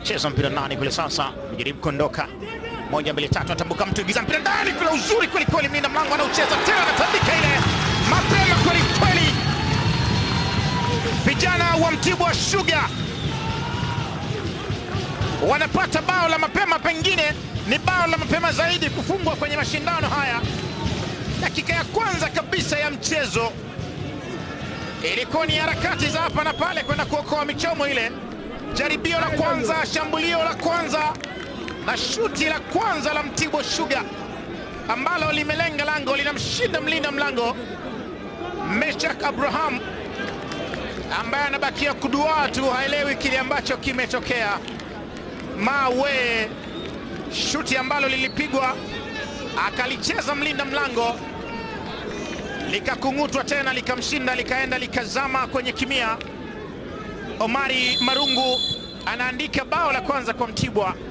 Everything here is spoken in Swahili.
cheza mpira ndani kule sasa, jaribu kuondoka moja mbili tatu, atambuka mtu ingiza mpira ndani kule, uzuri kweli kweli, mlinda mlango anaucheza tena, anatandika ile mapema kweli kweli. Vijana wa Mtibwa Sugar wanapata bao la mapema, pengine ni bao la mapema zaidi kufungwa kwenye mashindano haya. Dakika ya kwanza kabisa ya mchezo ilikuwa ni harakati za hapa na pale kwenda kuokoa michomo ile. Jaribio la kwanza, shambulio la kwanza na shuti la kwanza la Mtibwa Sugar ambalo limelenga lango, linamshinda mlinda mlango Meshak Abraham ambaye anabakia kuduaa tu, haelewi kile ambacho kimetokea. Mawe, shuti ambalo lilipigwa akalicheza mlinda mlango likakung'utwa tena likamshinda likaenda likazama kwenye kimia. Omari Marungu anaandika bao la kwanza kwa Mtibwa.